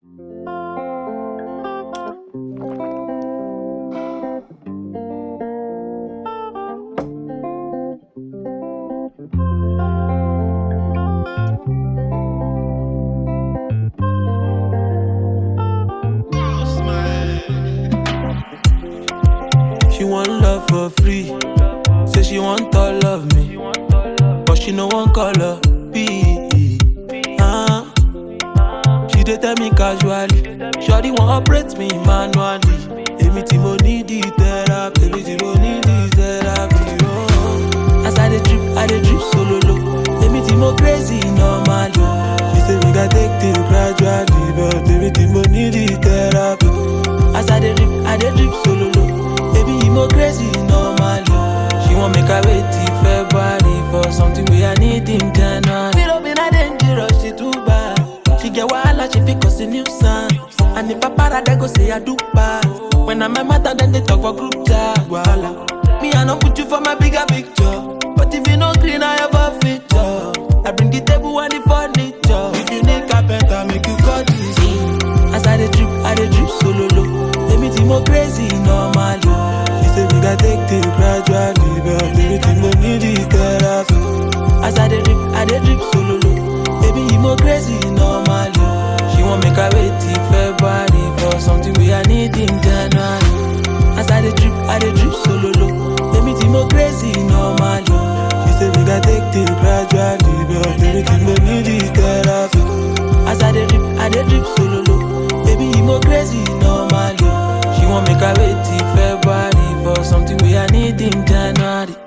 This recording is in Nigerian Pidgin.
She want love for free. Say she want all of me. But she no one color. B. Ah. She dey tell me casually. Shawty want operate me manually. Èmi tí mo need the therapy. Èmi tí mo need the therapy. Oh. As I dey drip, I dey drip solo low. Èmi tí mo crazy normally. She say we gats take things gradually. But èmi tí mo need the therapy. As I dey drip, I dey drip solo low. Baby, you mo crazy normally. She want make I wait till February for something we I need in January. Little bit I dangerous, she too bad. She get wahala, she fit cause a nuisance. And if I para, they go say I do bad. When I'm a matter, then they talk for group chat. Wahala. Me, I don't put you for my bigger picture. But if you no green, I have a feature. I bring the table and the furniture. If you need carpenter, make you call this. As I dey drip, I dey drip solo low. Èmi tí mo crazy normally. She say we gats take things gradually, but èmi tí mo need the therapy. As I dey drip, I dey drip solo low. Baby, you mo crazy normally. She want make I wait till February for something we I need in January. As I dey drip, I dey drip solo low. Èmi tí mo crazy normally. She say we gats take things gradually, but èmi tí mo need the therapy. As I dey drip, I dey drip solo low. Baby, you mo crazy normally. She want make I wait till February for something we I need in January.